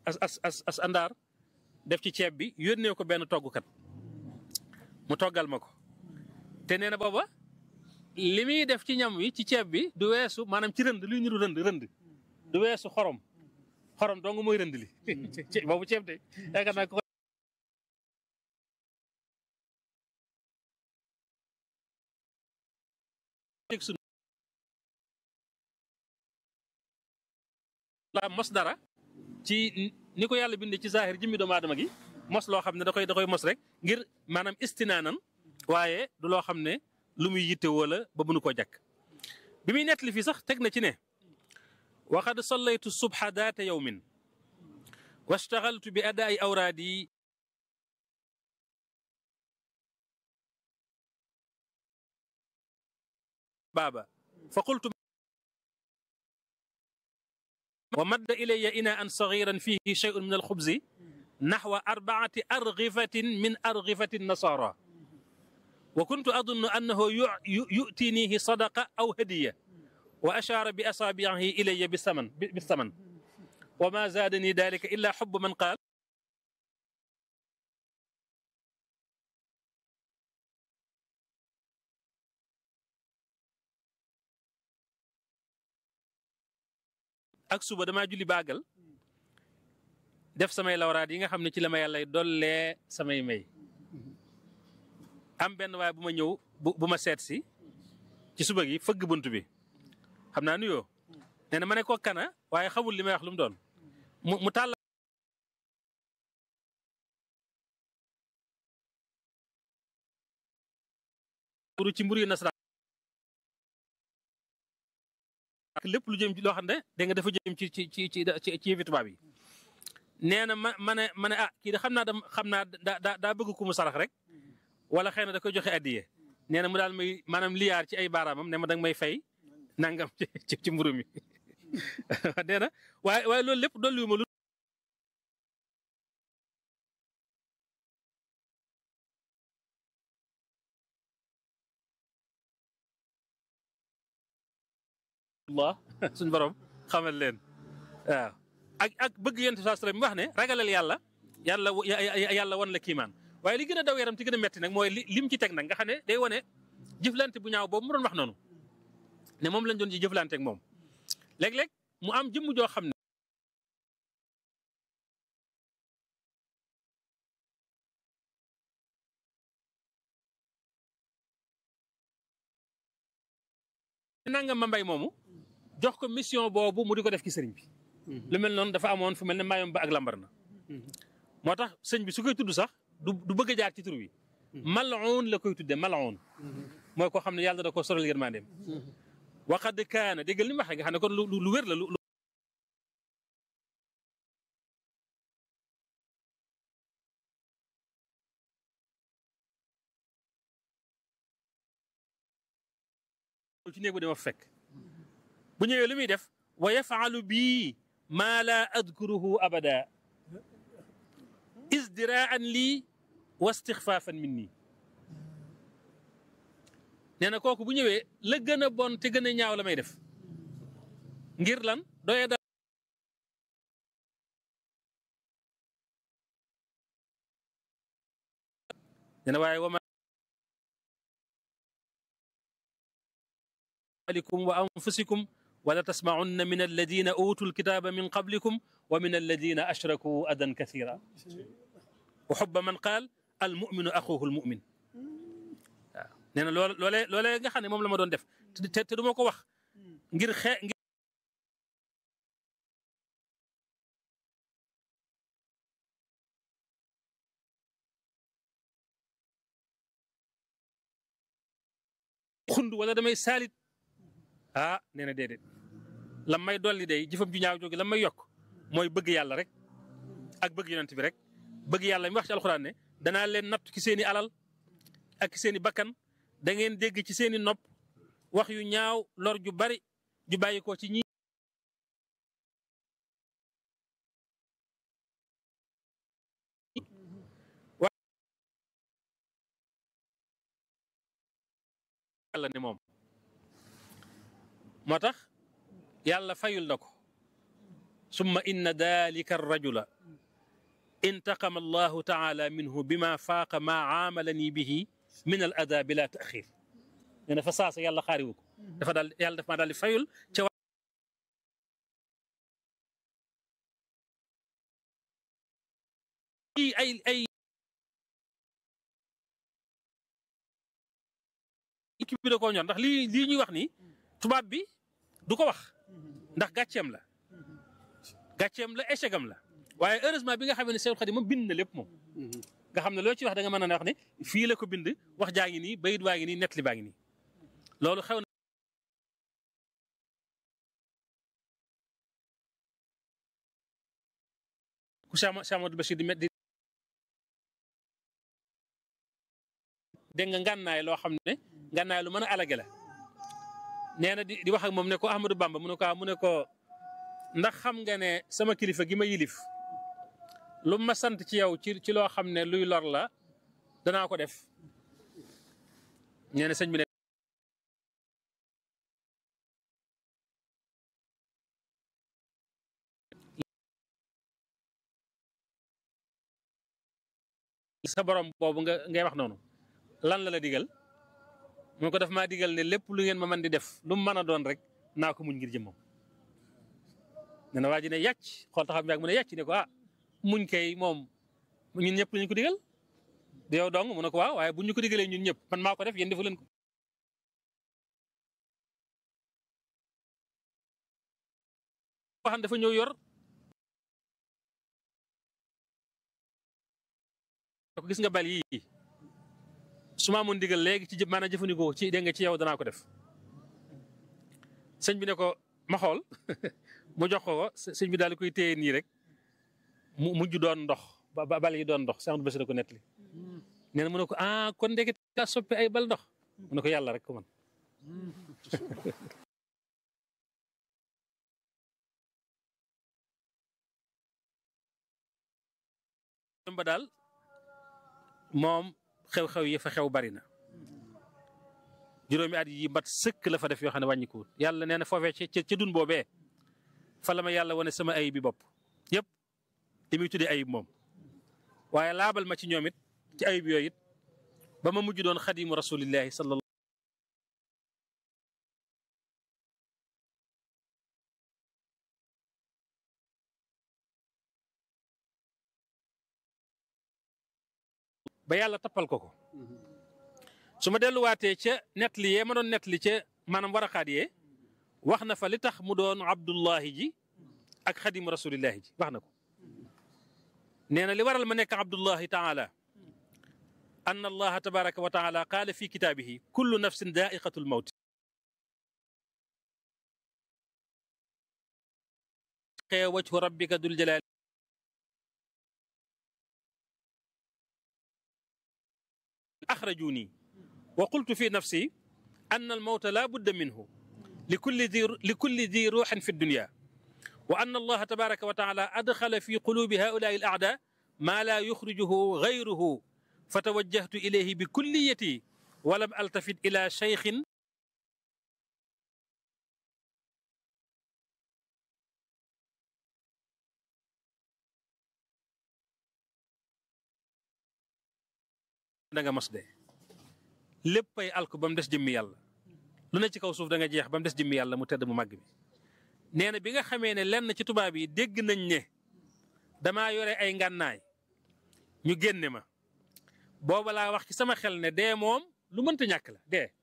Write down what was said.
as as as as àndaar def ci ceeb bi yónnee ko benn toggkat mu toggal ma ko te nee na booba li muy def ci ñam wi ci ceeb bi du weesu maanaam ci rënd luy niru rënd rënd du weesu xorom xorom dong mooy rënd li boobu ceeb de yaakaar naa ko la mos dara ci ni ko yàlla bindee ci zahir jëmmi doomu aadama gi mos loo xam ne da koy da koy mos rek ngir maanaam istinaanan waaye du loo xam ne lu muy yitte wala ba mënu koo jàkk bi muy nettali fii sax teg na ci ne waxad sallaytu subha daata yawmin washtagaltu bi adaai awraadi baaba fa qultu wa madda ilayya inaan sagiran fihi shay'un min alxubzi naxwa arbaati argifatin min argifati nasara wa kuntu adunnu annahu yutinihi sadaqa aw hadiya wa ashaara bi asaabiihi ilayya bisaman bisaman wa ma zaadani dalika illa xubbu man qaal ak suba damaa julli baagal def samay lawraat yi nga xam ne ci la ma yàlla dollee samay may am benn waaye bu ma ñëw bu bu ma seet si ci suba gi fëgg bunt bi xam naa nuyoo nee na ma ne ko kana waaye xamul li may wax lu mu doon mu mu tàll ci mburu yu nasaraan ak lépp lu jëm ci loo xam ne da nga dafa jëm ci ci ci ci ci yëfi tubaab yi nee na ma ma ne ma ne ah kii de xam naa da xam naa daa daa bëgg ku mu sarax rek wala xëy na da koy joxe addiye nee na mu daal may maanaam liyaar ci ay baaraamam ne ma danga may fay nangam ci ci mburu mi nee na waaye waaye loolu lépp dolliwu ma lu Allah suñ borom xamal leen waaw ak ak bëgg yonent bi sallam mi wax ne ragalal yàlla yàlla yàlla wan la kiimaan waaye li gën a daw yaram ti gën a metti nag mooy li lim ci teg nag nga xam ne day wane jëflante bu ñaaw boobu mu doon wax noonu ne moom lañ doon ci jëflante ak moom léeg-léeg mu am jëmm joo xam ne nangam ma mbay moomu jox ko mission boobu mu di ko def ci sëriñ bi lu mel noonu dafa amoon fu mel ne maayom ba ak lambar na moo tax sëñ bi su koy tudd sax du du bëgg a jaar ci tur wi mal'un la koy tudde mal'un mooy koo xam ne yàlla da ko soral yërmandeem waqad kaana déggal ni mu waxee nga xam ne kon lu lu wér la lu ci néeg bu dama fekk bu ñëwee lu muy def wa yafaalu bii maa laa adkuruhu abada isdiraan lii wa istixfaafan min nii nee na kooku bu ñëwee la gën a bon te gën a ñaaw la may def ngir lan doye da nee na waaye wama alikum wa anfusikum wala tasmaunna min alladina utu lkitaba min qablikum wa min alladina ashraku adan kathira wa xubba man qaal almuminu axuhu almumin waaw nee na loole loolee loolee nga xam ne moom la ma doon def te te du ma ko wax ngir xee ngir xund wala damay saalit ah nee na déedéet lam may dolli day jëfam ju ñaaw jóge lam may yokk mooy bëgg yàlla rek ak bëgg yonent bi rek bëgg yàlla mi wax ci alxuraan ne danaa leen natt ci seeni alal ak seeni bakkan da ngeen dégg ci seeni nopp wax yu ñaaw lor ju bari ju bàyyi ko ci ñi yàlla ne moom moo tax yàlla fayul na ko summa inna dalika arrajula intaqama allahu taala minhu bima faaqa maa aamalani bihi min al ada bila taxir nee na fa saasa yàlla xaariwu ko dafa daal yàlla dafa maa daal di fayul ca ay ay équipe bi da koo ñor ndax lii lii ñuy wax ni tubaab bi du ko wax ndax gàcceem la gàcceem la échec am la waaye heureusement bi nga xam ne Seydou Khadim moom bind na lépp moom nga xam ne loo ci wax da nga mën a wax ne fii la ko bind wax jaa ngi nii bayit waa ngi nii nettali baa ngi nii loolu xew na ku Cheikh Amadou Bachir di di dégg nga ngànnaay loo xam ne ngànnaay lu mën a alage la nee na di di wax ak moom ne ko Ahmadou Bamba mu ne ko mu ne ko ndax xam nga ne sama kilifa gi ma yilif lu ma sant ci yow ci ci loo xam ne luy lor la danaa ko def nee na sëñ bi ne sa borom boobu nga ngay wax noonu lan la la digal mu ko def maa digal ne lépp lu ngeen ma mën di def lu mu mën a doon rek naa ko muñ ngir jëmmam nee na waa ji ne yàcc xool taxaw bi mu ne yàcc ne ko ah muñ kay moom ñun ñëpp lañu ko digal di yow dong mu ne ko waaw waaye buñ ñu ko digalee ñun ñëpp man maa ko def yéen defu leen ko waxan dafa ñëw yor ko gis nga bal yii su ma amoon digal léegi ci maanaam jëfandikoo ci dégg nga ci yow danaa ko def sëñ bi ne ko ma xool mu jox ko ko sëñ bi daal di koy téye nii rek mu mujj doon ndox ba bal yi doon ndox Cheikh Amadou Bassirou ko nettali nee na mu ne ko ah kon ndeket daa soppi ay bal ndox mu ne ko yàlla rek ko man ba daal moom xew-xew yi fa xew bari na juróomi at yi mat sëkk la fa def yoo xam ne wàññikuwut yàlla nee na foofee ci ci dun boobee fa la ma yàlla wane sama ayib bi bopp yëpp li muy tuddee ayib moom waaye laabal ma ci ñoom it ci ayib yooyu it ba ma mujj doon xadimu rasulillahi sallallahu ba yàlla tappal ko ko su ma delluwaatee ca nettali yee ma doon nettali ca maanaam waraxaat yee wax na fa li tax mu doon abdullahi ji ak xadimu rasulillahi ji wax na ko nee na li waral ma nekk abdullahi taala anna allaha tabaraka wa taala qaala fi kitaabihi kullu nafsin daa'iqatu lmawt xee wajhu rabbika dul jalaali axrajuni wa qultu fi nafsi anna almawta la budda minhu likulli di likulli di ruuxin fi dunya wa anna allaha tabaraka wa taala adxala fi qulubi haulaai al aada maa laa yuxrijuhu gayruhu fa tawajjahtu ilayhi bi kulliyati walam altafit ila cheikhin da nga mos de léppay alku ba mu des jëmmi yàlla lu ne ci kaw suuf da nga jeex ba mu des jëmmi yàlla mu tedd mu màgg bi nee na bi nga xamee ne lenn ci tubaab yi dégg nañ ne damaa yore ay ngànnaay ñu génne ma booba laa wax ci sama xel ne dee moom lu mënta ñàkk la dee